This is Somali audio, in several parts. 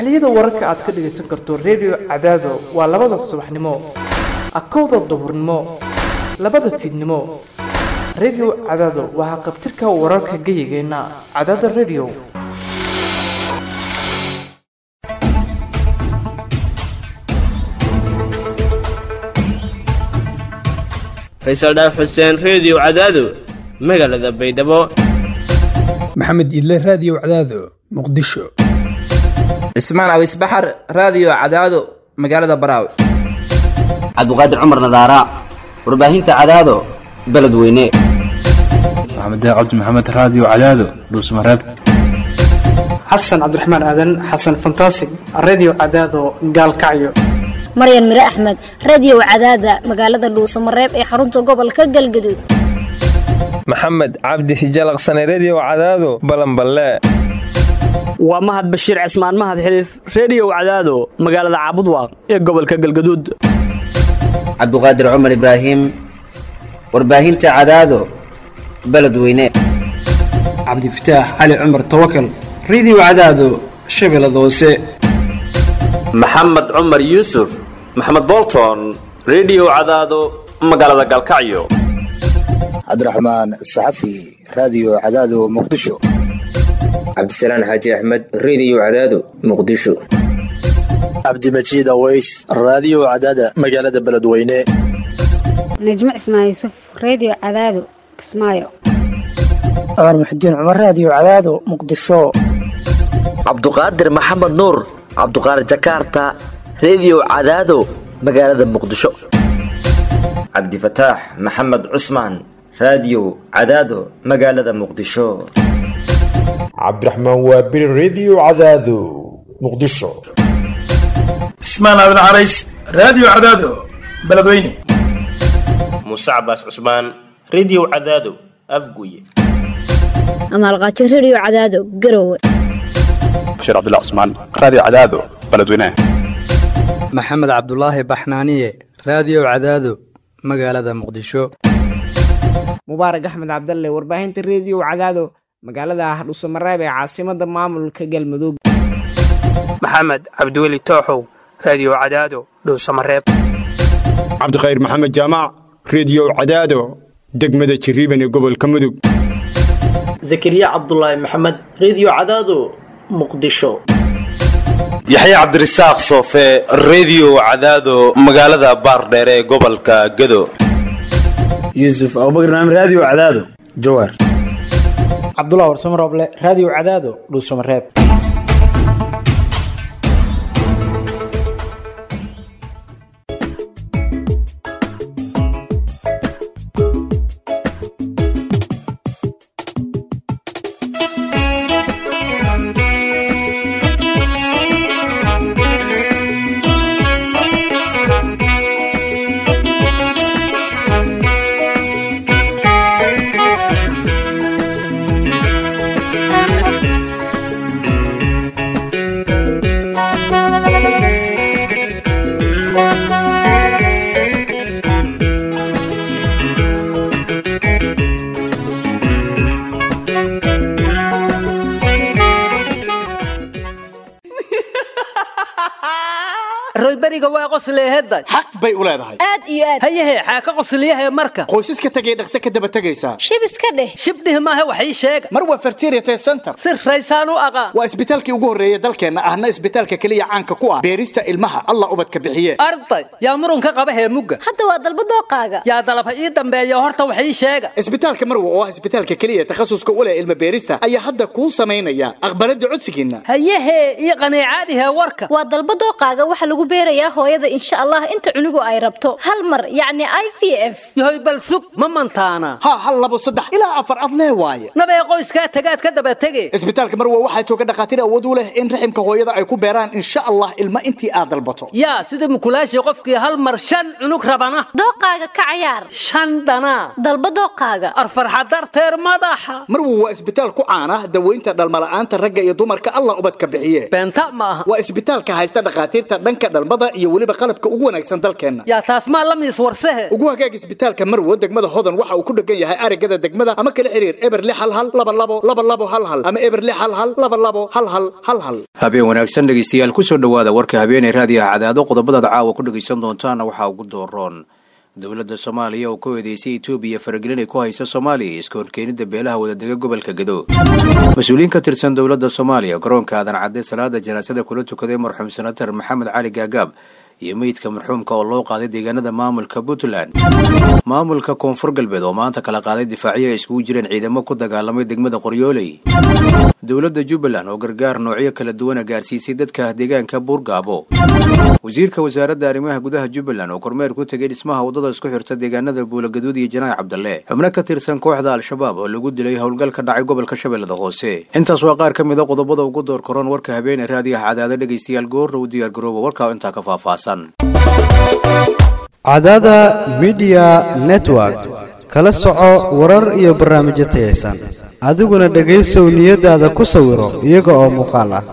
xilliyada wararka aad ka dhagaysan karto redio cadaado waa labada subaxnimo akowda duhurnimo labada fiidnimo redio cadaado waa haqabtirka wararka geyigeenna cadaada redio faysal dhaaf xuseen reediyo cadaado magaalada baydhabo maxamed idle raadiyo cadaado muqdisho cismaan awis baxar raadiyo cadaado magaalada baraawe cabdiqaadir cumar nadaara warbaahinta cadaado beledweyne maxamed cabdi maxamed raadiyo cadaado dhuusmareeb xasan cabdiraxmaan aadan xasan fantasig redio cadaado gaalkacyo maryan mire axmed radiyow cadaada magaalada dhuusamareeb ee xarunta gobolka galgaduud maxamed cabdi hijalaqsane rediyo cadaado balanballe waa mahad bashiir cismaan mahad xiliif rediyow cadaado magaalada caabudwaaq ee gobolka galgaduud cabdiqaadir cumar ibraahim warbaahinta cadaado beledweyne cabdifataax cali cumar tawakal rediyo cadaado shabeellada hoose maxamed cumar yuusuf maxamed bolton rediyo cadaado magaalada galkacyo cabdiraxmaan saxafi raadiyo cadaado muqdisho cabdisalaan xaaji axmed rediyo cadaado muqdisho cabdimajiid aweys raadiyo cadaada magaalada beledweyne najmo cismaan yuusuf rediyo cadaado kismaayo cumar muxudiin cumar raadiyo cadaado muqdisho cabduqaadir maxamed nuur cabduqaadir jakaarta rediyo cadaado magaalada muqdisho cabdifataax maxamed cusmaan raadiyo cadaado magaalada muqdisho cabdiraxmaan waabiri rediyo cadaado muqdisho cismaan aadan carays raadiyo cadaado beledweyne muuse cabaas cusmaan rediyo cadaado afguye amaalqaajo rediyo cadaado garowe bashir cabdullah cusmaan raadiyo cadaado beledweyne maxamed cabdulaahi baxnaaniye raadiyo cadaado magaalada muqdisho mubaarak axmed cabdalle warbaahinta rediyo cadaado magaalada hardhuusamareeb ee caasimada maamulka galmudug maxamed cabdiweli tooxow raadiyo cadaado dhuusamareeb cabdikhayr maxamed jaamac rediyo cadaado degmada jiriiban ee gobolka mudug zakariya cabdulaahi maxamed rediyo cadaado muqdisho yaxya cabdirasaaq soofe rediyo cadaado magaalada baardheer ee gobolka gado yuusuf abubakar naam raadiyo cadaado jawaar cabdullah warsamo rooble raadiyo cadaado dhuusamareeb royberiga waa qosleehedda xaq bay u leedahay aad iyo aad hayahe xaa ka qosliyahe marka qoysaska tegay dhaqse ka daba tegaysaa shib iska dheh shibdhih maahe wax ii sheega mar waa fertiriate center si raysaan u aqaan waa isbitaalkii ugu horreeya dalkeenna ahna isbitaalka keliya caanka ku ah beerista ilmaha allah ubadka bixiye arday yaa murunka qaba heemugga hadda waa dalba dooqaaga yaa dalaba ii dambeeya horta wax ii sheega isbitaalka marwa oo ah isbitaalka keliya takhasuska u leh ilma beerista ayaa hadda kuu samaynaya aqbaladda codsigiinna hayahe iyo qaniicaadihe warka waa dalba dooqaaga waxa lagu beerayaa hooyada insha allah inta cunugu ay rabto hal mar yacni i v f yahoy bal sug ma mantaana ha hal labo saddex ilaa afar ad lee waaye nabee qoyskaa tagaad ka daba tege isbitaalka marwa waxaa jooga dhakhaatiir awood u leh in raximka hooyada ay ku beeraan insha allah ilma intii aad dalbato yaa sida mukulaashii qofkii hal mar shan cunug rabana dooqaaga ka cayaar shan dhanaa dalba dooqaaga arfarxa darteer madaxa marwa waa isbitaal ku caana daweynta dhalmala'aanta ragga iyo dumarka allah ubadka bixiye beenta ma aha waa isbitaalka haysta dhakhaatiirta dhanka dhalmada iyo weliba qalabka ugu wanaagsan dalkeenna yaa taas maa la miis warsehe ugu hagaag isbitaalka marwo degmada hodan waxa uu ku dhegan yahay arigada degmada ama kala xiriir eber lix hal hal laba labo laba labo hal hal ama eber lix hal hal laba labo hal hal hal hal habeen wanaagsan dhegaystayaal kusoo dhowaada warka habeenay raadiyaha cadaado qodobadaad caawa ku dhegaysan doontaana waxaa ugu dooroon dowladda soomaaliya oo ku eedeysay etoobiya faragelin ay ku haysa soomaaliya iyo iska horkeenida beelaha wadadega gobolka gedo mas-uuliyiin ka tirsan dowladda soomaaliya garoonka aadan cadde salaada janaasada kula tukaday marxuum senatar maxamed cali gaagaab iyo meydka marxuumka oo loo qaaday deegaanada maamulka puntland maamulka koonfur galbeed oo maanta kala qaaday difaacyo ay iskugu jireen ciidamo ku dagaalamay degmada qoryooley dowladda jubbaland oo gargaar noocyo kala duwana gaarsiisay dadka deegaanka buurgaabo wasiirka wasaaradda arrimaha gudaha jubbaland oo kormeer ku tegay dhismaha waddada isku xirta deegaanada buulagaduud iyo janaac cabdalle xubno ka tirsan kooxda al-shabaab oo lagu dilay howlgal ka dhacay gobolka shabeellada hoose intaas waa qaar ka mid a qodobada ugu door koron warka habeene raadiyaha cadaada dhegaystayaal goorrow diyaargarooba warkaa intaa ka faahfaahsan cadaada midiya network kala soco warar iyo barnaamijyo tayaysan adiguna dhegaysow niyadaada ku sawiro iyaga oo muuqaal ah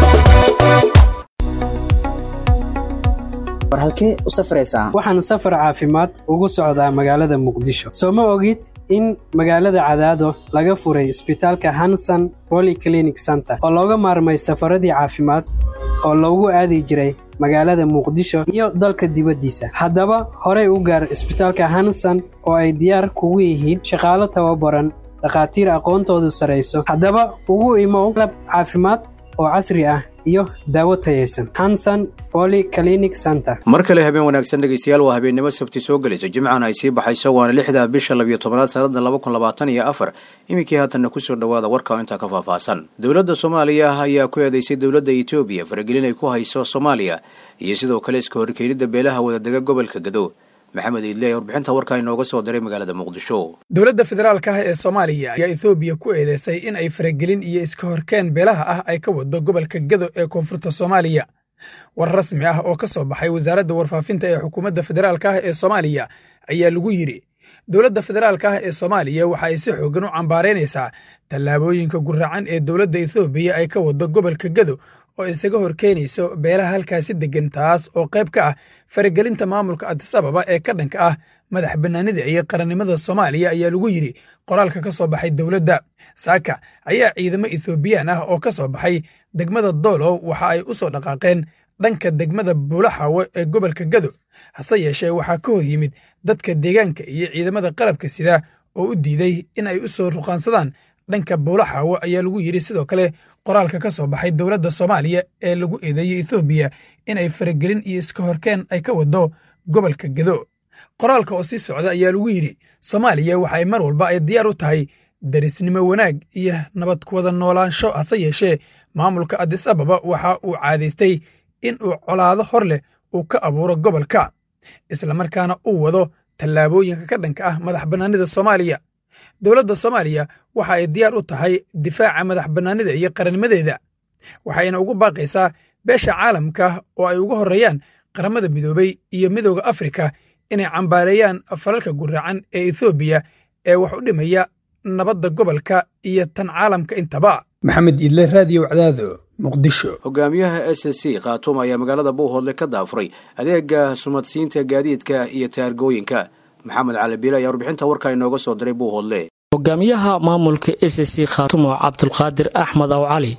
war halkee u safraysaa waxaan safar caafimaad ugu socdaa magaalada muqdisho soo ma ogid in magaalada cadaado laga furay isbitaalka hanson polyclinic center oo looga maarmay safaradii caafimaad oo loogu aadi jiray magaalada muqdisho iyo dalka dibaddiisa haddaba horey u gaar isbitaalka hanson oo ay diyaar kugu yihiin shaqaalo tababaran dhakhaatiir aqoontoodu sarayso haddaba ugu imow qalab caafimaad oo casri ah iyo daawo tayaysan hanson polyclinic center mar kale habeen wanaagsan dhegaystayaal waa habeennimo sabti soo gelayso jimcana ay sii baxayso waana lixda bisha labiyo tobanaad sanada laba kun labaatan iyo afar iminkii haatanna kusoo dhowaada warka oo intaa ka faahfaahsan dowladda soomaaliya ayaa ku eedeysay dowladda etoobiya faragelin ay ku hayso soomaaliya iyo sidoo kale iska horkeenida beelaha wadadega gobolka gado maxamed iidle warbixinta warkaa inooga soo diray magaalada muqdisho dowladda federaalka ah ee soomaaliya ayaa ethoobiya ku eedeysay in ay faragelin iyo iska horkeen beelaha ah ay ka wado gobolka gado ee koonfurta soomaaliya war rasmi ah oo ka soo baxay wasaaradda warfaafinta ee xukuumadda federaalka ah ee soomaaliya ayaa lagu yidhi dowladda federaalka ah ee soomaaliya waxa ay si xooggan u cambaaraynaysaa tallaabooyinka gurracan ee dowladda ethoobiya ay ka wado gobolka gado oo isaga horkeenayso beelaha halkaasi deggan taas oo qayb ka ah faragelinta maamulka adis ababa ee ka dhanka ah madax bannaanida iyo qarannimada soomaaliya ayaa lagu yidhi qoraalka ka soo baxay dowladda saaka ayaa ciidamo ethoobiyan ah oo ka soo baxay degmada doolow waxa ay u soo dhaqaaqeen dhanka degmada buulaxaawo ee gobolka gado hase yeeshee waxaa ka hor yimid dadka deegaanka iyo ciidamada qalabka sida oo u diiday in ay u soo ruqaansadaan dhanka buulaxaawo ayaa lagu yidhi sidoo kale qoraalka ka soo baxay dowladda soomaaliya ee lagu eedeeyey ethoobiya in ay faragelin iyo iska horkeen ay ka wado gobolka gado qoraalka oo sii socda ayaa lagu yidhi soomaaliya waxa ay mar walba ay diyaar u tahay darisnimo wanaag iyo nabad kuwada noolaansho hase yeeshee maamulka adis ababa waxa uu caadaystay in uu colaado hor leh uu ka abuuro gobolka islamarkaana uu wado tallaabooyinka ka dhanka ah madax bannaanida soomaaliya dowladda soomaaliya waxa ay diyaar u tahay difaaca madax bannaanida iyo qarannimadeeda waxayna ugu baaqaysaa beesha caalamka oo ay ugu horreeyaan qaramada midoobay iyo midooda afrika inay cambaareeyaan falalka guraacan ee ethoobiya ee wax u dhimaya nabadda gobolka iyo tan caalamka intaba maxamed idle raadiyo cadaado muqdisho hogaamiyaha s s c khaatuum ayaa magaalada buuhoodle ka daafuray adeega sumadsiinta gaadiidka iyo taargooyinka maxamed cali biile ayaa warbixinta warkaa inooga soo diray buuhoodle hogaamiyaha maamulka s c khaatumo cabdulqaadir axmed aw cali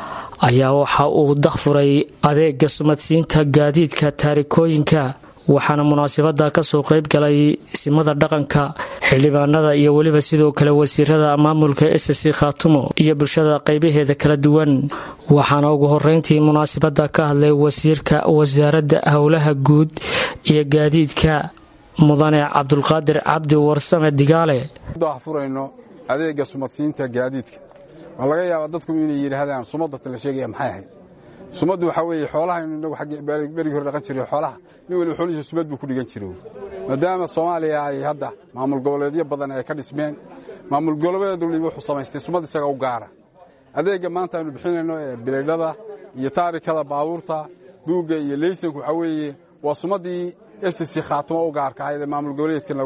ayaa waxa uu dakfuray adeega sumadsiinta gaadiidka taarikooyinka waxaana munaasabada kasoo qayb galay simada dhaqanka xildhibaanada iyo weliba sidoo kale wasiirada maamulka s c khaatumo iyo bulshada qaybaheeda kala duwan waxaana ugu horeyntii munaasabada ka hadlay wasiirka wasaaradda howlaha guud iyo gaadiidka mudane cabdulqaadir cabdi warsame digaale furayno adeega sumadsiinta gaadiidka waa laga yaabaa dadku inay yidhaahdaan sumadata la sheegaya maxay ahayd sumaddu waxaa weeye xoolahaynu inagu berigii hore dhaqan jiray xoolaha nin waliba xoolihiisa sumad buu ku dhigan jiray maadaama soomaaliya ay hadda maamul goboleedyo badan ay ka dhismeen maamul goboleed waliba wuxuu samaystay sumad isaga u gaara adeegga maanta aynu bixinayno ee bilaydhada iyo taarikada baabuurta buugga iyo leysanku waxaa weeye waa sumaddii ss khaatimo u gaarka ahayd ee maamul goboleedkan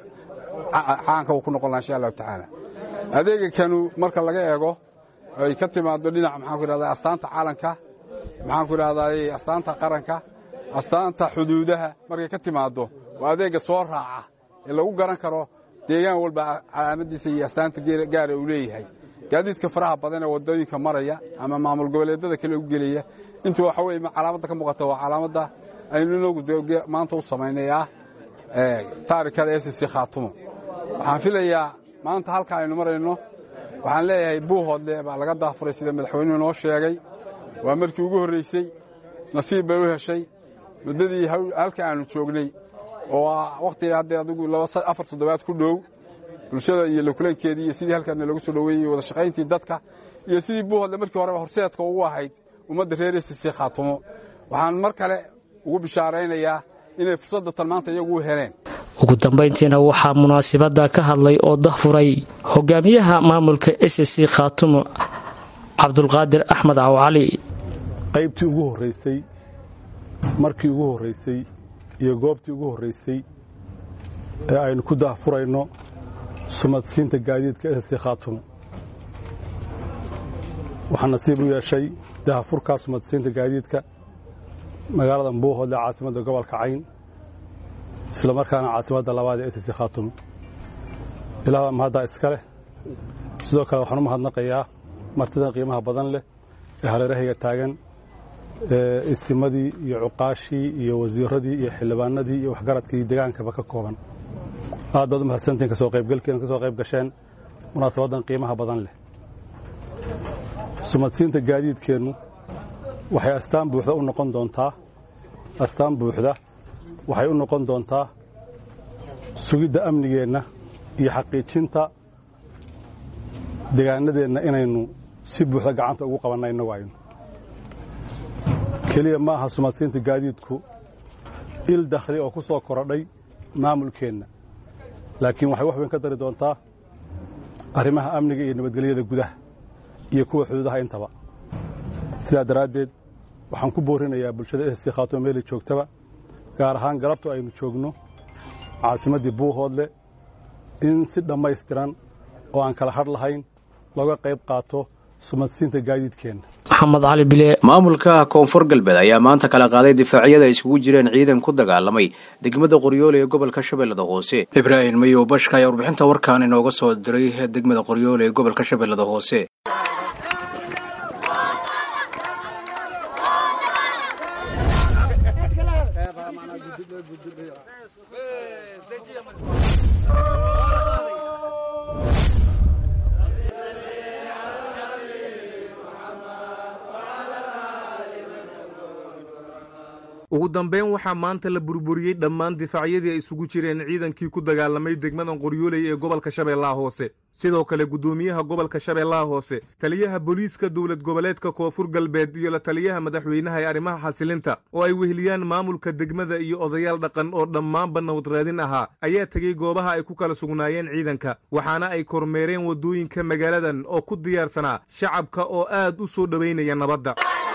caanka uu ku noqon laha insha allahu tacaala adeega kanu marka laga eego ay ka timaado dhinac maxaan ku idhahdaa astaanta caalanka maxaan ku idhahdaa astaanta qaranka astaanta xuduudaha markay ka timaaddo waa adeegga soo raaca ee lagu garan karo deegaan walba calaamadiisa iyo astaanta gaara uu leeyahay gaadiidka faraha badan ee waddooyinka maraya ama maamul goboleedyada kale u gelaya intuu waxa weye calaamadda ka muuqata waa calaamadda aynu inagu maanta u samaynay ah taarikada s c khaatumo waxaan filayaa maanta halka aynu marayno waxaan leeyahay buuhoodle baa laga daafuray sida madaxweynuhu noo sheegay waa markii ugu horraysay nasiib bay u heshay muddadii halka aanu joognay oo wakhtiga hadda adigu afar toddobaad ku dhow bulshada iyo lakulankeedii iyo sidii halkaana lagu soo dhoweeyey wada shaqayntii dadka iyo sidii buuhoodle markii horeba horseedka ugu ahayd ummadda reer sc khaatumo waxaan mar kale ugu bishaaraynayaa inay fursadda tan maanta iyagu u heleen ugu dambayntiina waxaa munaasibadda ka hadlay oo dahfuray hogaamiyaha maamulka s c khaatumo cabdulqaadir axmed cawcali qaybtii ugu horraysay markii ugu horraysay iyo goobtii ugu horraysay ee aynu ku dahfurayno sumadsiinta gaadiidka s c khaatumo waxaa nasiib u yeeshay dahafurkaa sumadsiinta gaadiidka magaalada buuhoodle caasimadda gobolka cayn isla markaana caasimadda labaad ee s c khaatumo ilaahbaa mahaddaa iska leh sidoo kale waxaan u mahadnaqayaa martidan qiimaha badan leh ee hareerahayga taagan ee isimadii iyo cuqaashii iyo wasiiradii iyo xildhibaanadii iyo waxgaradkii degaankaba ka kooban aad baad u mahadsantihin kasoo qaybgalkiina ka soo qayb gasheen munaasabaddan qiimaha badan leh sumadsiinta gaadiidkeennu waxay astaan buuxda u noqon doontaa astaan buuxda waxay u noqon doontaa sugidda amnigeenna iyo xaqiijinta degaanadeenna inaynu si buuxda gacanta ugu qabanna innagu aynu keliya ma aha sumadsiinta gaadiidku il dakhli oo ku soo korodhay maamulkeenna laakiin waxay wax weyn ka dari doontaa arrimaha amniga iyo nabadgelyada gudaha iyo kuwa xuduudaha intaba sidaa daraaddeed waxaan ku boorinayaa bulshada s c khaatumo meelay joogtaba gaar ahaan galabtu aynu joogno caasimaddii buuhoodle in si dhammaystiran oo aan kala hadh lahayn looga qayb qaato sumadsiinta gaadiidkeenna maxamed cali bile maamulka koonfur galbeed ayaa maanta kala qaaday difaacyada ay isugu jireen ciidan ku dagaalamay degmada qoryoole ee gobolka shabeellada hoose ibraahim mayow bashka ayaa warbixinta warkaan inooga soo diray degmada qoryoole ee gobolka shabeellada hoose ugu dambeyn waxaa maanta la burburiyey dhammaan difaacyadii ay isugu jireen ciidankii ku dagaalamay degmadan qoryooley ee gobolka shabeellaha hoose sidoo kale guddoomiyaha gobolka shabeellaha hoose taliyaha booliiska dowlad goboleedka koonfur galbeed iyo la taliyaha madaxweynaha ee arrimaha xasilinta oo ay weheliyaan maamulka degmada iyo odayaal dhaqan oo dhammaanba nabadraadin ahaa ayaa tegey goobaha ay ku kala sugnaayeen ciidanka waxaana ay kormeereen waddooyinka magaaladan oo ku diyaarsanaa shacabka oo aad u soo dhowaynaya nabadda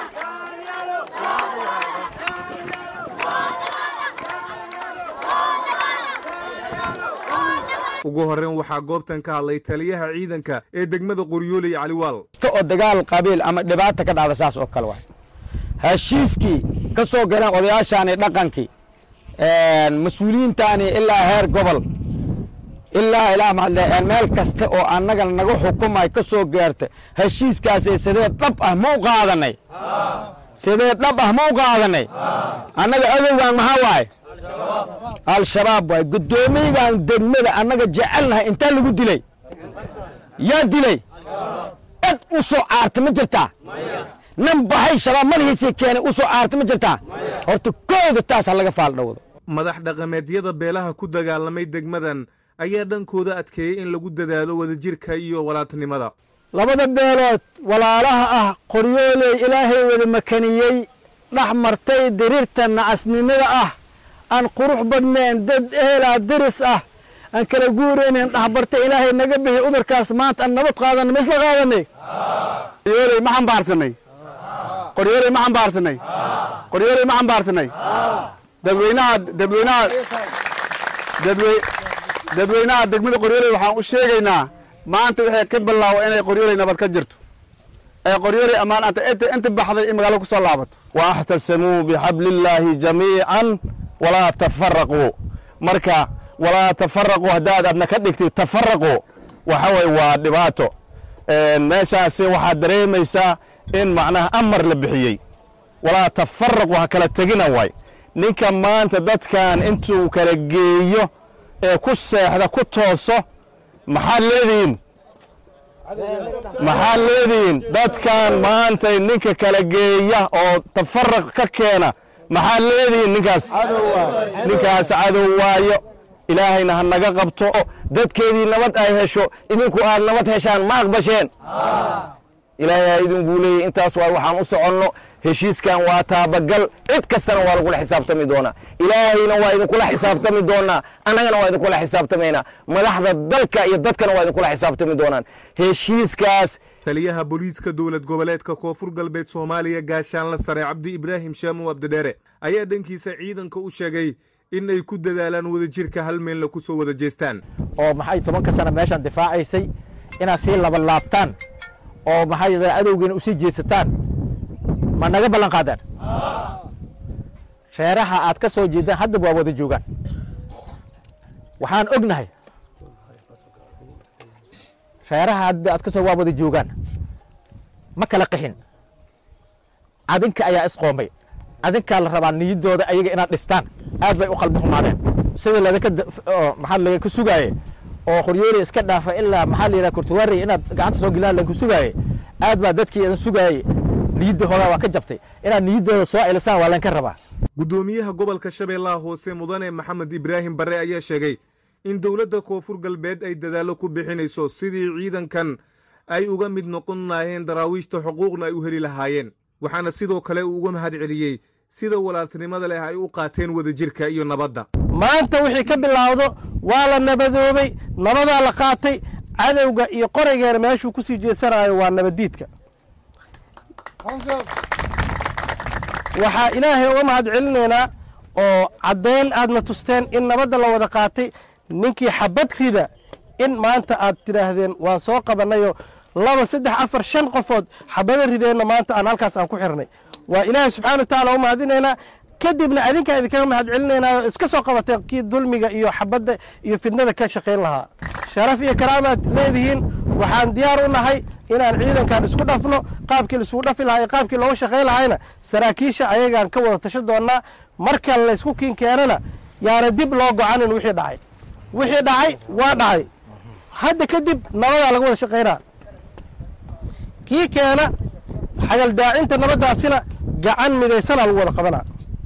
ugu horreyn waxaa goobtan ka hadlay taliyaha ciidanka ee degmada qoryooley caliwaal oo dagaal qabiil ama dhibaata ka dhacda saas oo kale waay heshiiskii ka soo galeen odayaashaani dhaqankii mas-uuliyiintaani ilaa heer gobol ilaa ilaa maxaa meel kasta oo annaga naga xukumay ka soo gaarta heshiiskaasi sidee dhab ah ma u qaadanay sidee dhab ah ma u qaadanay annaga adowgan maxaa waaye al-shabaab waay guddoomiyagan degmada annaga jecelnahay intaa lagu dilay yaa dilay cid u soo caarta ma jirtaa nin baxay shabaab madaxiisii keenay u soo caarta ma jirtaa horta kooda taas ha laga faaldhowdo madax dhaqameedyada beelaha ku dagaalamay degmadan ayaa dhankooda adkeeyey in lagu dadaalo wadajirka iyo walaaltinimada labada beelood walaalaha ah qoryooley ilaahay wada makaniyey dhex martay diriirta nacasnimada ah aan qurux badnayn dad ehelaa diris ah aan kala guuraynayn dhexbartay ilaahay naga bixi udurkaas maanta aan nabad qaadanay ma isla qaadanay qoryooley ma xambaarsanay qoryooley ma xambaarsanay qoryooley ma xambaarsanay dadweynaha dadweynaha dadwey dadweynaha degmada qoryooley waxaan u sheegaynaa maanta waxay ka bilaawo inay qoryooley nabad ka jirto ee qoryooley ammaan anta inta baxday in magaalo ku soo laabato واxtasamuu bixabli illaahi jamiican walaa tafaraquu marka walaa tafaraquu haddaad adna ka dhigtid tafaraquu waxa weye waa dhibaato meeshaasi waxaad dareemaysaa in macnaha amar la bixiyey walaa tafaraquu ha kala tegina waay ninka maanta dadkan intuu kala geeyo ee ku seexda ku tooso maxaad leedihiin maxaad leedihiin dadkan maantay ninka kala geeya oo tafaraq ka keena maxaad leedihiin ninkaas ninkaas cadow waayo ilaahayna ha naga qabto dadkeedii nabad ay hesho idinku aad nabad heshaan ma aqbasheen ilaahay ha idinku leeyay intaas waa waxaan u soconno heshiiskan waa taabagal cid kastana waa lagula xisaabtami doonaa ilaahayna waa idinkula xisaabtami doonaa annagana waa idinkula xisaabtamaynaa madaxda dalka iyo dadkana waa idinkula xisaabtami doonaan heshiiskaas taliyaha booliiska dowlad goboleedka koonfur galbeed soomaaliya gaashaanla sare cabdi ibraahim shaamu abdidheere ayaa dhankiisa ciidanka u sheegay in ay ku dadaalaan wadajirka hal meelna ku soo wada jeestaan oo maxay tobanka sana meeshaan difaacaysay inaad sii labalaabtaan oo maxay adowgiina usii jeesataan ma naga ballan qaadaan reeraha aad ka soo jeedaan haddaba waa wada joogaan waxaan ognahay reeraha hadda aad ka soo waa wada joogaan ma kala qixin adinka ayaa isqoomay adinkaa la rabaa niyaddooda ayaga inaad dhistaan aad bay u qalbi xumaadeen sida ladinka maxaa laga sugaaye oo qoryooli iska dhaafa ilaa maxaa la yidhaha kurtuwaari inaad gacanta soo gelinaan laga sugaaye aad baa dadkii idin sugaayey niyadda hoogaa waa ka jabtay inaad niyaddooda soo celisaan waa laynka rabaa guddoomiyaha gobolka shabeellaha hoose mudane maxamed ibraahim barre ayaa sheegay in dowladda koonfur galbeed ay dadaallo ku bixinayso sidii ciidankan ay uga mid noqon lahaayeen daraawiishta xuquuqna ay u heli lahaayeen waxaana sidoo kale uu uga mahad celiyey sida walaaltinimada leh ay u qaateen wadajirka iyo nabadda maanta wixii ka bilaawdo waa la nabadoobay nabadaa la qaatay cadowga iyo qoraygeena meeshuu ku sii jeedsanayo waa nabaddiidka waxaa ilaahay uga mahad celinaynaa oo caddayn aadna tusteen in nabadda la wada qaatay ninkii xabad rida in maanta aad tidhaahdeen waan soo qabannayoo laba saddex afar shan qofood xabado rideenna maanta aan halkaas aan ku xirnay waa ilaahay subxana wa tacaala u mahadinaynaa kadibna adinkaa idinkaga mahad celinaynaa oo iska soo qabateen kii dulmiga iyo xabadda iyo fidnada ka shaqayn lahaa sharaf iyo karaamaad leedihiin waxaan diyaar u nahay inaan ciidankan isku dhafno qaabkii laisugu dhafi lahaa iyo qaabkii looga shaqayn lahayna saraakiisha ayagaan ka wada tashan doonnaa marka laysku kiin keenana yaana dib loo gocanin wixii dhacay wixii dhacay waa dhacay hadda kadib nabadaa laga wada shaqaynaa kii keena xagaldaacinta nabaddaasina gacan midaysanaa lagu wada qabanaa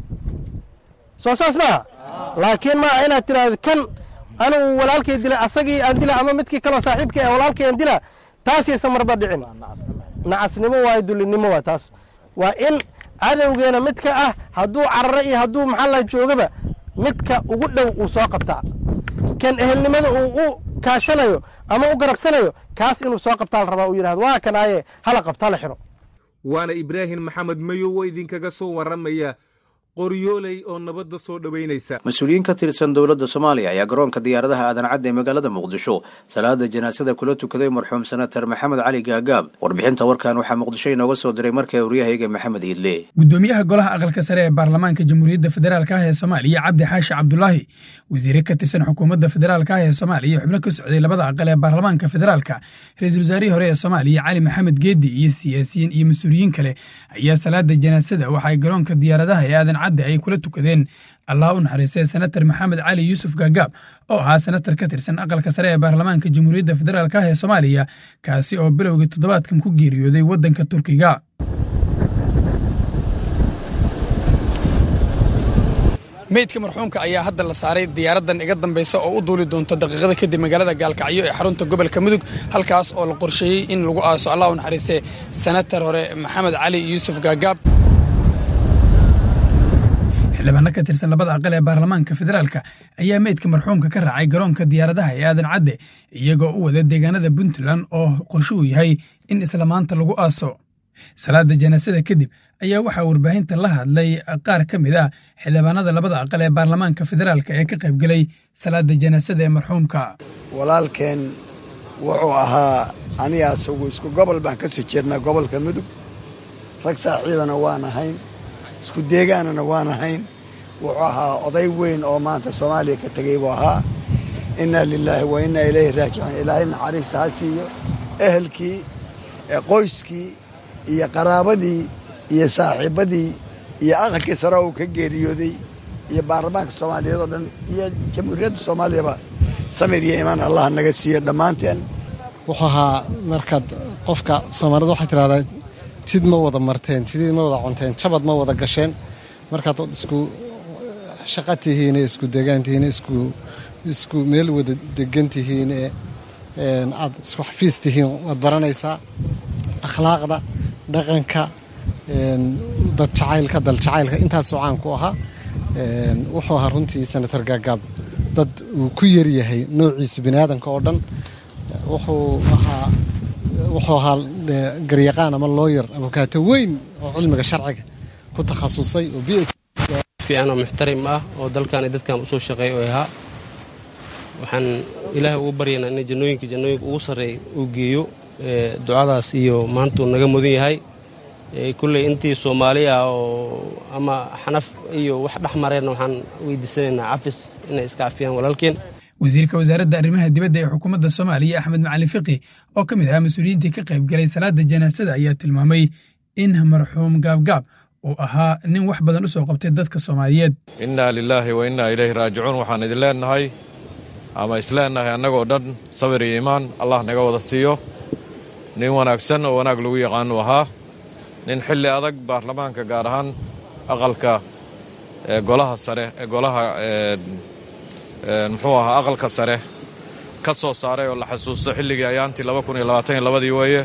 soo saas maaha laakiin maaha inaad tidhaahdo kan anigu walaalkay dilay asagii aan dila ama midkii kaloo saaxiibkii ee walaalkay aan dila taas yaysan marba dhicin nacasnimo waayo dullinimo waa taas waa in cadowgeena midka ah hadduu cararo iyo hadduu maxaa la joogaba midka ugu dhow uu soo qabtaa kan ehelnimada uu u kaashanayo ama u garabsanayo kaas inuu soo qabtaa la rabaa uu yidhahdo waa kanaaye hala qabta la xiro waana ibraahim maxamed mayow oo idinkaga soo warramaya qoryooley oo nabadda soo dhoweynaysa mas-uuliyiin ka tirsan dowladda soomaaliya ayaa garoonka diyaaradaha aadan cadde ee magaalada muqdisho salaada janaasada kula tukaday marxuum senatar maxamed cali gaagaab warbixinta warkan waxaa muqdisho inooga soo diray markii waryahayga maxamed hiidle gudoomiyaha golaha aqalka sare ee baarlamaanka jamhuuriyadda federaalk ah ee soomaaliya cabdi xaashi cabdulaahi wasiire ka tirsan xukuumadda federaalk ah ee soomaaliya xubno ka socday labada aqal ee baarlamaanka federaalka ra-iisul wasaarihii hore ee soomaaliya cali maxamed geedi iyo siyaasiyiin iyo mas-uuliyiin kale ayaa salaada janaasada waxa ay garoonka diyaaradaha ee aadan cadde ay kula tukadeen allah u naxariistay senatar maxamed cali yuusuf gaagaab oo ahaa senatar ka tirsan aqalka sare ee baarlamaanka jamhuuriyadda federaalk ah ee soomaaliya kaasi oo bilowgii toddobaadkan ku geeriyooday waddanka turkiga meydka marxuumka ayaa hadda la saaray diyaaraddan iga dambaysa oo u duuli doonta daqiiqada kadib magaalada gaalkacyo ee xarunta gobolka mudug halkaas oo la qorsheeyey in lagu aaso allah u naxariistay senatar hore maxamed cali yuusuf gaagaab xildhibaano ka tirsan labada aqal ee baarlamaanka federaalka ayaa meydka marxuumka ka raacay garoonka diyaaradaha ee aadan cadde iyagoo u wada deegaanada puntland oo qorshe uu yahay in isla maanta lagu aaso salaada janaasada kadib ayaa waxaa warbaahinta la hadlay qaar ka mid ah xildhibaanada labada aqal ee baarlamaanka federaalka ee ka qaybgelay salaada janaasada ee marxuumka walaalkeen wuxuu ahaa aniga asagu isku gobol baan ka soo jeednaa gobolka mudug rag saaxiibana waan ahayn isku deegaanana waan ahayn wuxuu ahaa oday weyn oo maanta soomaaliya ka tegay buu ahaa innaa lilaahi wa innaa ilayhi raajicuun ilaahay naxariista ha siiyo ehelkii qoyskii iyo qaraabadii iyo saaxiibadii iyo aqalkii sare uu ka geeriyooday iyo baarlamaanka soomaaliyeed oo dhan iyo jamhuuriyadda soomaaliyaba samir iyo imaan allah naga siiyo dhammaanteen wuxuu ahaa markaad qofka soomaalida waxay tidhahdaa jid ma wada marteen jidid ma wada cunteen jabad ma wada gasheen markaad isku shaqa tihiin isku degaan tihiin isku isku meel wada degan tihiin ee aad isku xafiis tihiin waad baranaysaa akhlaaqda dhaqanka dad jacaylka dal jacaylka intaasoo caan ku ahaa wuxuu ahaa runtii senator gaagaab dad uu ku yaryahay noociisa bini aadanka oo dhan wuxuu ahaa wuxuu ahaa garyaqaan ama looyar abukaato weyn oo cilmiga sharciga ku takhasusay oo b fiican oo muxtarim ah oo dalkan iyo dadkan usoo shaqeeya oo ahaa waxaan ilaahay ugu baryaynaa in jannooyinka jannooyinka ugu sarreeya uu geeyo ducadaas iyo maanta uu naga mudan yahay kulley intii soomaaliya oo ama xanaf iyo wax dhex mareenna waxaan weydiisanaynaa cafis inay iska cafiyaan walaalkeen wasiirka wasaaradda arrimaha dibadda ee xukuumadda soomaaliya axmed macalin fiqi oo ka mid ahaa mas-uuliyiintii ka qayb galay salaada janaasada ayaa tilmaamay in marxuum gaabgaab uu ahaa nin wax badan u soo qabtay dadka soomaaliyeed innaa lilaahi wa innaa ilayhi raajicuun waxaan idin leennahay ama isleennahay annagoo dhan sabir iyo iimaan allah naga wada siiyo nin wanaagsan oo wanaag lagu yaqaanu ahaa nin xilli adag baarlamaanka gaar ahaan aqalka golaha sare golaha muxuu ahaa aqalka sare ka soo saaray oo la xasuusto xilligii ayaantii labadii weeye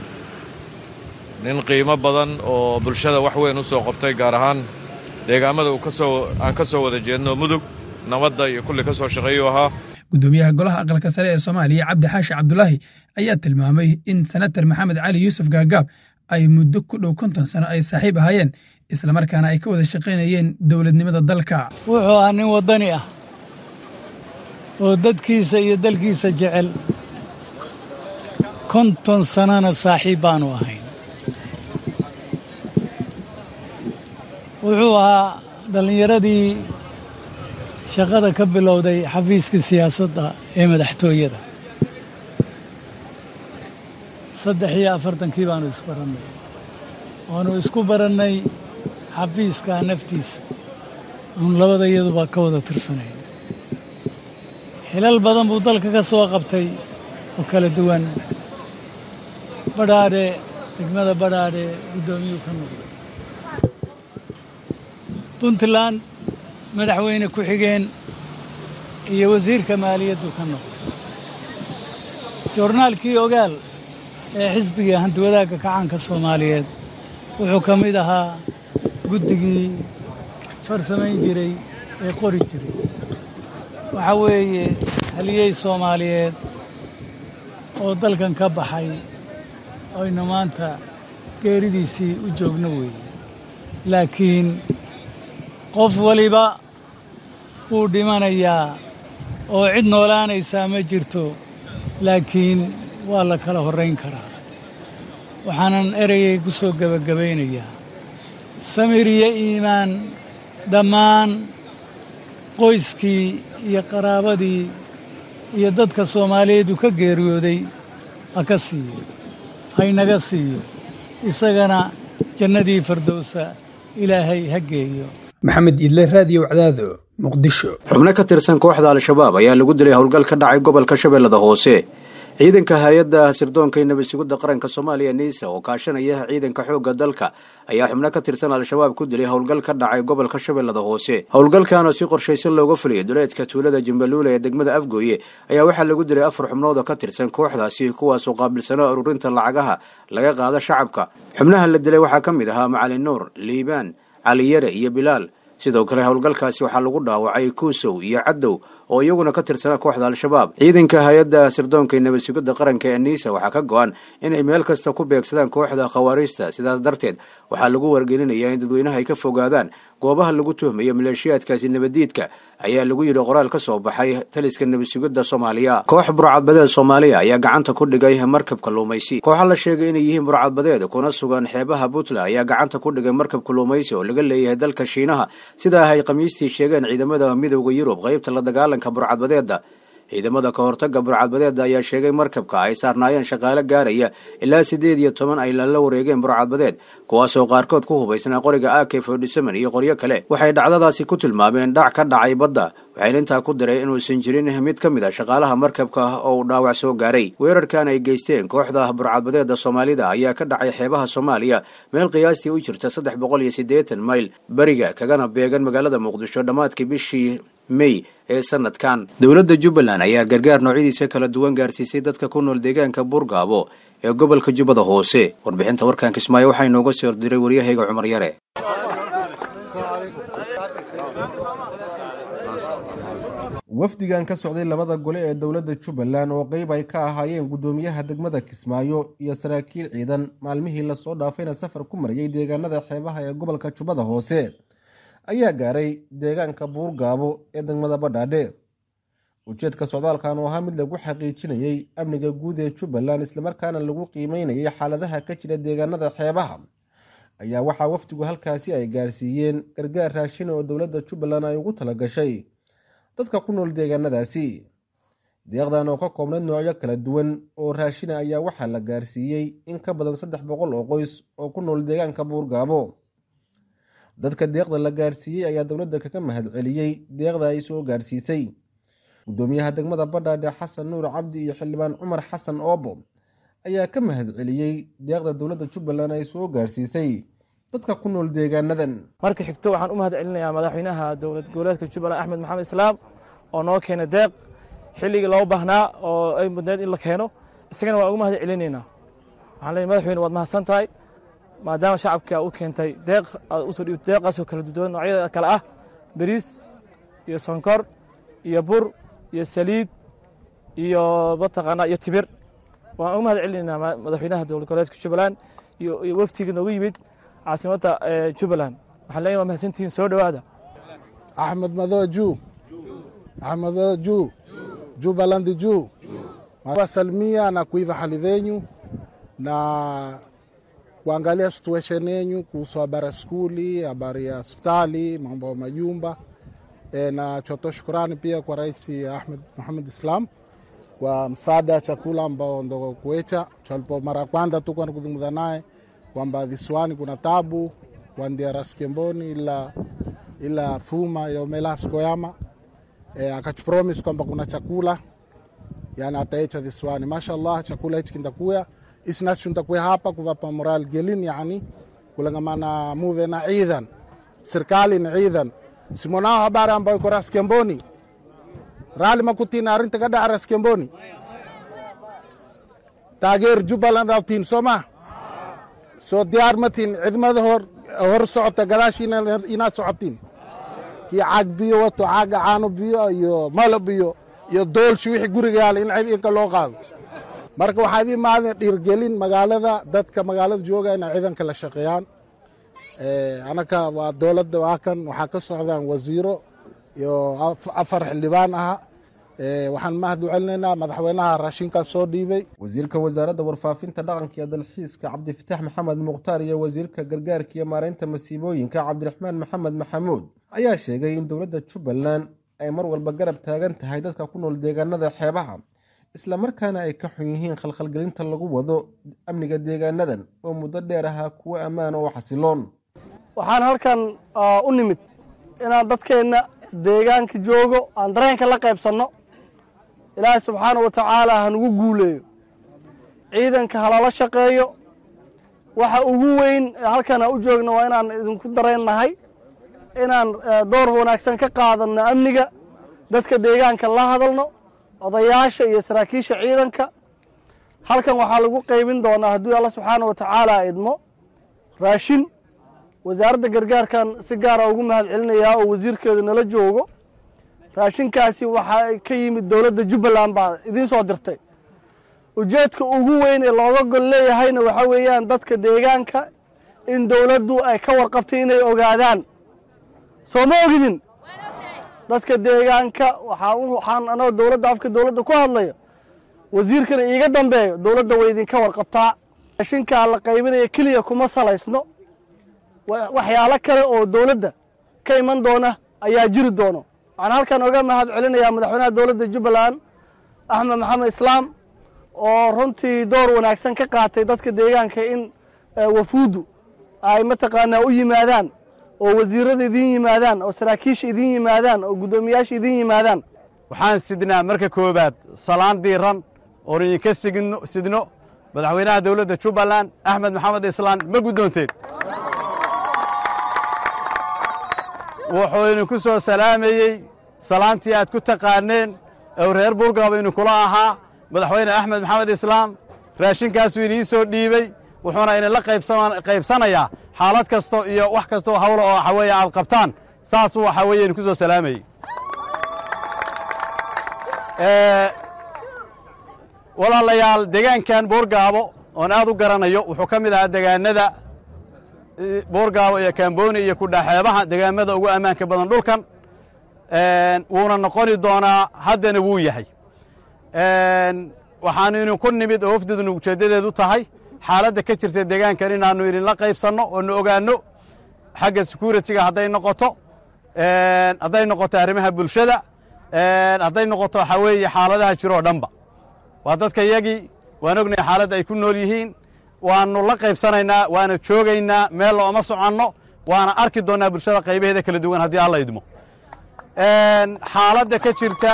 nin qiimo badan oo bulshada wax weyn u soo qabtay gaar ahaan deegaamada aan ka soo wada jeedno mudug nabadda iyo kulli ka soo shaqeeyuu ahaa gudoomiyaha golaha aqalka sare ee soomaaliya cabdi xaashi cabdulaahi ayaa tilmaamay in senatar maxamed cali yuusuf gaagaab ay muddo ku dhow konton sano ay saaxiib ahaayeen islamarkaana ay ka wada shaqaynayeen dowladnimada dalka wuxuu ahaa nin waddani ah oo dadkiisa iyo dalkiisa jecel konton sannana saaxiib baanu ahayn wuxuu ahaa dhallinyaradii shaqada ka bilowday xafiiska siyaasadda ee madaxtooyada saddex iyo afartankii baanu isbarannay waanu isku barannay xafiiska naftiisa aanu labada iyaduba ka wada tirsanayn xilal badan buu dalka ka soo qabtay oo kala duwan badhaadhe degmada badhaadhe guddoomiyuu ka noqday puntland madaxweyne ku-xigeen iyo wasiirka maaliyaddu ka noqday joornaalkii ogaal ee xisbiga hantiwadaagga kacaanka soomaaliyeed wuxuu ka mid ahaa guddigii farsamayn jiray ee qori jiray waxaa weeye haliyey soomaaliyeed oo dalkan ka baxay aynu maanta geeridiisii u joogno weeye laakiin qof waliba wuu dhimanayaa oo cid noolaanaysaa ma jirto laakiin waa la kala horrayn karaa waxaanan ereyay ku soo gebagabaynayaa samir iyo iimaan dhammaan qoyskii iyo qaraabadii iyo dadka soomaaliyeed uu ka geeriyooday ha ka siiyo haynaga siiyo isagana jannadii fardowsa ilaahay ha geeyo maxamed idle raadiyo wacdaado muqdisho xubno ka tirsan kooxda al-shabaab ayaa lagu dilay howlgal ka dhacay gobolka shabeellada hoose ciidanka hay-adda sirdoonka nabad sugidda qaranka soomaaliya niisa oo kaashanaya ciidanka xoogga dalka ayaa xubno ka tirsan al-shabaab ku dilay howlgal ka dhacay gobolka shabeellada hoose howlgalkan oo si qorshaysan looga fuliyay duleedka tuulada jimbaluula ee degmada afgooye ayaa waxaa lagu dilay afar xubnood oo ka tirsan kooxdaasi kuwaasoo qaabilsano ururinta lacagaha laga qaado shacabka xubnaha la dilay waxaa ka mid ahaa macalin nuur liibaan caliyare iyo bilaal sidoo kale howlgalkaasi waxaa lagu dhaawacay kuusow iyo cadow oo iyaguna ka tirsana kooxda al-shabaab ciidanka hay-adda sirdoonka nabad sugidda qaranka ee niisa waxaa ka go-an inay meel kasta ku beegsadaan kooxda khawaariijta sidaas darteed waxaa lagu wargelinayaa in dadweynaha ay ka fogaadaan goobaha lagu tuhmayo maleeshiyaadkaasi nabaddiidka ayaa lagu yidhi qoraal ka soo baxay taliska nabad sugidda soomaaliya koox burcadbadeed soomaaliya ayaa gacanta ku dhigay markab kalluumaysi kooxa la sheegay inay yihiin burcadbadeed kuna sugan xeebaha puntland ayaa gacanta ku dhigay markab kalluumaysi oo laga leeyahay dalka shiinaha sidaa ay khamiistii sheegeen ciidamada midooda yurub qaybta la dagaalanka burcadbadeeda ciidamada ka hortaga burcadbadeeda ayaa sheegay markabka ay saarnaayeen shaqaale gaaraya ilaa siddeed iyo toban ay lala wareegeen burcadbadeed kuwaasoo qaarkood ku hubaysnaa qoriga ak fordyseven iyo qoryo kale waxay dhacdadaasi ku tilmaameen dhac ka dhacay badda waxayna intaa ku daray inuusan jirin mid ka mid a shaqaalaha markabka oo uu dhaawac soo gaaray weerarkan ay geysteen kooxda burcadbadeeda soomaalida ayaa ka dhacay xeebaha soomaaliya meel qiyaastii u jirta saddex boqol iyo siddeetan mayl beriga kagana beegan magaalada muqdisho dhammaadkii bishii mey ee sanadkan dowladda jubbaland ayaa gargaar noocyadiisa kala duwan gaarsiisay dadka ku nool deegaanka buurgaabo ee gobolka jubbada hoose warbixinta warkan kismaayo waxaa inooga soo diray waryahayga cumar yare wafdigan ka socday labada gole ee dowladda jubbaland oo qeyb ay ka ahaayeen guddoomiyaha degmada kismaayo iyo saraakiil ciidan maalmihii lasoo dhaafayna safar ku marayay deegaanada xeebaha ee gobolka jubbada hoose ayaa gaaray deegaanka buurgaabo ee degmada badhaadhe ujeedka socdaalkan oo ahaa mid lagu xaqiijinayey amniga guud ee jubbaland islamarkaana lagu qiimeynayay xaaladaha ka jira deegaanada xeebaha ayaa waxaa wafdigu halkaasi ay gaarsiiyeen gargaar raashin oo dowladda jubbaland ay ugu talagashay dadka ku nool deegaanadaasi deeqdan oo ka koobnayd noocyo kala duwan oo raashina ayaa waxaa la gaarsiiyey in ka badan saddex boqol oo qoys oo ku nool deegaanka buurgaabo dadka deeqda la gaarsiiyey ayaa dowladda kaga mahadceliyey deeqda ay soo gaarsiisay guddoomiyaha degmada badhaadhe xasan nuur cabdi iyo xildhibaan cumar xasan oobo ayaa ka mahadceliyey deeqda dowladda jubbaland ay soo gaarsiisay dadka ku nool deegaanadan marka xigto waxaan u mahad celinayaa madaxweynaha dowlad goboleedka jubbaland axmed maxamed islaam oo noo keenay deeq xilligii loo baahnaa oo ay mudneed in la keeno isagana waan ugu mahad celinaynaa waxaan leeyahay madaxweyne waad mahadsan tahay maadaama shacabka u keentay deeq aad usoo dhiibto deeqaasoo kala duwan noocyada kale ah bariis iyo sonkor iyo bur iyo saliid iyo mataqaanaa iyo tibir waan ugu mahad celinaynaa madaxweynaha dowlad goboleedka jubbaland iyo waftiga noogu yimid caasimadda jubbaland waxaan leeyahay waa mahadsantihiin soo dhowaada axmed mado juu axmed mado juu jubbaland juu wasalimia na kuiva hali zenyu na kuangalia situation yenyu kuhusu habari ya skuli, habari ya hospitali, mambo ya majumba e, na chotoa shukurani pia kwa Rais Ahmed Muhammad Islam kwa msaada wa chakula ambao ndo kuecha tulipo mara ya kwanza tu kwenda kuzungumza naye kwamba visiwani kuna tabu kuandia Raskemboni ila, ila fuma yaomela skoyama e, akachupromise kwamba kuna chakula yani ataecha visiwani. Mashallah, chakula hichi kindakuya isnas tuntakuya hapa kuvapa moral gelin yani kulangamana muve na idhan serikali ni idhan simonao habari ambayo iko Raskemboni rali makutina arinta ka dhaca Raskemboni taageer Jubbaland awtiin sooma soo diyaar matiin cidmada hor hor socota gadaashiina inaad socotiin kii caag biyo wato caaga caano biyo iyo malo biyo iyo doolshi wixii guriga yaala in cid inka loo qaado marka waxaa idin maadin dhiirgelin magaalada dadka magaalada jooga inay ciidanka la shaqeeyaan anaka waa dowladda waa kan waxaa ka socdaan wasiiro iyo afar xildhibaan aha waxaan mahad u celinaynaa madaxweynaha raashinkan soo dhiibay wasiirka wasaaradda warfaafinta dhaqanka iyo dalxiiska cabdifitaax maxamed mukhtaar iyo wasiirka gargaarka iyo maareynta masiibooyinka cabdiraxmaan maxamed maxamuud ayaa sheegay in dowladda jubbaland ay mar walba garab taagan tahay dadka ku nool deegaanada xeebaha islamarkaana ay ka xun yihiin khalkhalgelinta lagu wado amniga deegaanadan oo muddo dheer ahaa kuwo ammaan oo xasiloon waxaan halkan u nimid inaan dadkeenna deegaanka joogo aan dareenka la qaybsanno ilaahay subxaana wa tacaala hanugu guuleeyo ciidanka halala shaqeeyo waxa ugu weyn halkan aan u joogno waa inaan idinku dareennahay inaan door wanaagsan ka qaadanno amniga dadka deegaanka la hadalno odayaasha iyo saraakiisha ciidanka halkan waxaa lagu qaybin doonaa hadduu alla subxaana wa tacaala idmo raashin wasaaradda gargaarkan si gaara ugu mahad celinayaa oo wasiirkeedu nala joogo raashinkaasi waxaa ka yimid dowladda jubbaland baa idiin soo dirtay ujeedka ugu weyn ee looga gol leeyahayna waxaa weeyaan dadka deegaanka in dowladdu ay ka warqabtay inay ogaadaan soo ma ogidin dadka deegaanka waxaan anagoo dowladda afka dowladda ku hadlayo wasiirkana iiga dambeeyo dowladda way idinka warqabtaa raashinkaa la qaybinaya keliya kuma salaysno waxyaalo kale oo dowladda ka iman doona ayaa jiri doono waxaan halkan oga mahad celinayaa madaxweynaha dowladda jubbaland axmed maxamed islaam oo runtii door wanaagsan ka qaatay dadka deegaanka in wafuuddu ay mataqaanaa u yimaadaan oo wasiirada idiin yimaadaan oo saraakiisha idiin yimaadaan oo guddoomiyaasha idiin yimaadaan waxaan sidnaa marka koowaad salaan diiran oon idinka sidno madaxweynaha dowladda jubbaland axmed maxamed islaan ma guddoonteen wuxuu idinku soo salaamayey salaantii aad ku taqaaneen ou reer buurgaba idinkula ahaa madaxweyne axmed maxamed islaam raashinkaasuu idiin soo dhiibey wuxuuna idinla qaybsanayaa xaalad kasto iyo wax kastoo hawla oo waxa weeye aad qabtaan saasuu waxaa weeye idinku soo salaamayey walaalayaal deegaankan boorgaabo oon aad u garanayo wuxuu ka mid ahaa degaanada boorgaabo iyo kamboni iyo kudhaxeebaha degaamada ugu ammaanka badan dhulkan wuuna noqoni doonaa haddana wuu yahay waxaanu idinku nimid oo wafdidunu ujeeddadeedu tahay xaaladda ka jirta deegaankan inaannu idinla qaybsanno oo nu ogaanno xagga securitiga hadday noqoto hadday noqoto arrimaha bulshada hadday noqoto waxaa weeye xaaladaha jiroo dhanba waa dadka yagii waan ognahay xaaladda ay ku nool yihiin waannu la qaybsanaynaa waana joogaynaa meel looma soconno waana arki doonnaa bulshada qaybaheeda kala duwan haddii alla idmo xaaladda ka jirta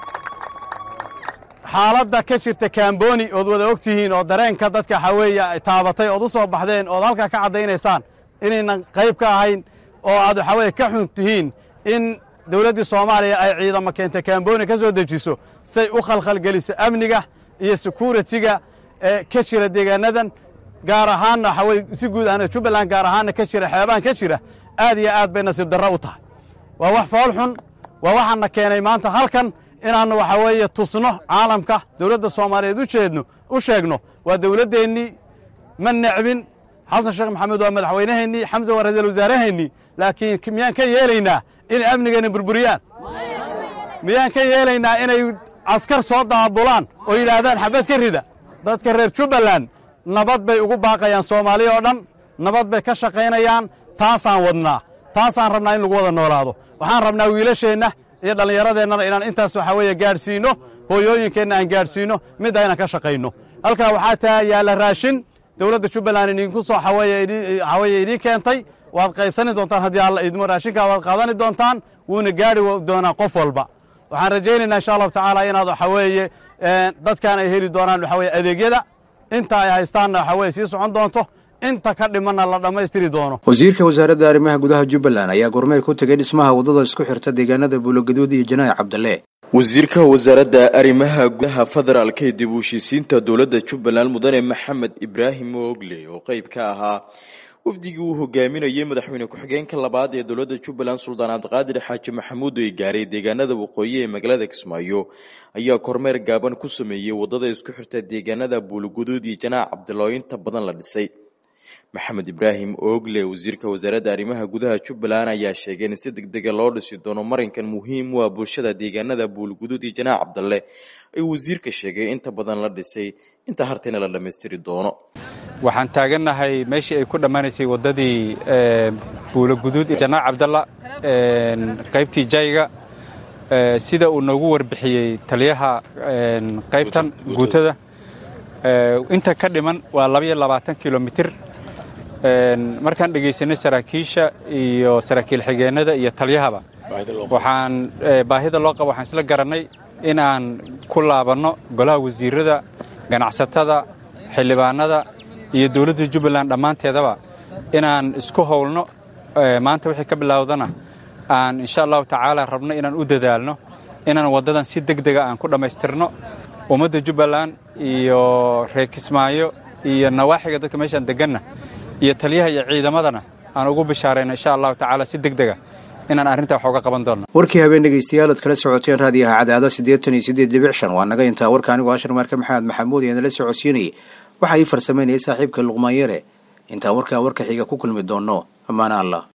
xaaladda ka jirta kamboni ood wada og tihiin oo dareenka dadka waxaa weeye ay taabatay ood u soo baxdeen ood halkaa ka caddaynaysaan inaynan qayb ka ahayn oo aad waxaa weye ka xun tihiin in dowladdii soomaaliya ay ciidamo keentay kamboni ka soo dejiso say u khalkhalgeliso amniga iyo securitiga ee ka jira deegaanadan gaar ahaanna waxaa weye si guud ahna jubbaland gaar ahaanna ka jira xeebaan ka jira aad iyo aad bay nasiib darro u tahay waa wax fool xun waa waxaana keenay maanta halkan inaannu waxaa weeye tusno caalamka dowladda soomaaliyeed u jeedno u sheegno waa dowladdeennii ma necbin xasan sheekh maxamed waa madaxweynaheennii xamse waa ra-iisul wasaaraheennii laakiin miyaan ka yeelaynaa inay amnigeenna burburiyaan miyaan ka yeelaynaa inay askar soo daabulaan oo yidhaahdaan xabad ka rida dadka reer jubbaland nabad bay ugu baaqayaan soomaaliya oo dhan nabad bay ka shaqaynayaan taasaan wadnaa taasaan rabnaa in lagu wada noolaado waxaan rabnaa wiilasheenna iyo dhallinyaradeennana inaan intaas waxaa weeye gaadhsiinno hooyooyinkeenna aan gaadhsiinno midda inaan ka shaqayno halkaa waxaa taa yaalla raashin dowladda jubbaland idinku soo waxaa weeye idiin keentay waad qaybsani doontaan haddii alla idmo raashinkaa waad qaadani doontaan wuuna gaadhi doonaa qof walba waxaan rajaynaynaa insha allahu tacaala inaad waxaa weeye dadkan ay heli doonaan waxaa weye adeegyada inta ay haystaanna waxaa weye sii socon doonto inta ka dhimanna la dhammaystiri doono wasiirka wasaaradda arrimaha gudaha jubbaland ayaa gormeel ku tegay dhismaha waddada isku xirta deegaanada buulogaduud iyo janaac cabdalle wasiirka wasaaradda arrimaha gudaha federaalka ee dib u heshiisiinta dowladda jubbaland mudane maxamed ibraahim oogle oo qayb ka ahaa wafdigii uu hogaaminayay madaxweyne ku-xigeenka labaad ee dowladda jubbaland suldaan cabdiqaadir xaaji maxamuud ay gaaray deegaanada waqooyi ee magaalada kismaayo ayaa kormeer gaaban ku sameeyey waddada isku xirta deegaanada buuloguduud iyo janaac cabdille oo inta badan la dhisay maxamed ibraahim oogle wasiirka wasaaradda arrimaha gudaha jubbaland ayaa sheegay in si degdega loo dhisi doono marinkan muhiim u ah bulshada deegaanada buulguduud iyo janaac cabdalle ay wasiirka sheegay inta badan la dhisay inta hartayna la dhammaystiri doono waxaan taagannahay meeshii ay ku dhammaanaysay waddadii buuloguduud iyo janaac cabdalla qaybtii jayga sida uu noogu warbixiyey taliyaha qaybtan guutada inta ka dhiman waa labaiyo labaatan kilomitir markaan dhegaysanay saraakiisha iyo saraakiil xigeennada iyo taliyahaba waxaan baahida loo qaba waxaan isla garannay inaan ku laabanno golaha wasiirada ganacsatada xildhibaanada iyo dowladda jubbaland dhammaanteedaba inaan isku howlno maanta wixii ka bilowdana aan insha allahu tacaala rabno inaan u dadaalno inaan waddadan si deg dega aan ku dhammaystirno ummadda jubbaland iyo reer kismaayo iyo nawaaxiga dadka meeshaan deganna iyo taliyaha iyo ciidamadana aan ugu bishaarayno insha allahu tacaala si deg dega inaan arrintaa wax uga qaban doonno warkii habeen dhegeystayaal ood kala socoteen raadiyaha cadaado siddeetan iyo siddeed dhibic shan waa naga intaa warka anigoo ashar maarka maxamed maxamuud ee nala socodsiinayay waxaa ii farsamaynayay saaxiibka luqmaan yare intaan warkaa warka xiga ku kulmi doonno ammaana allah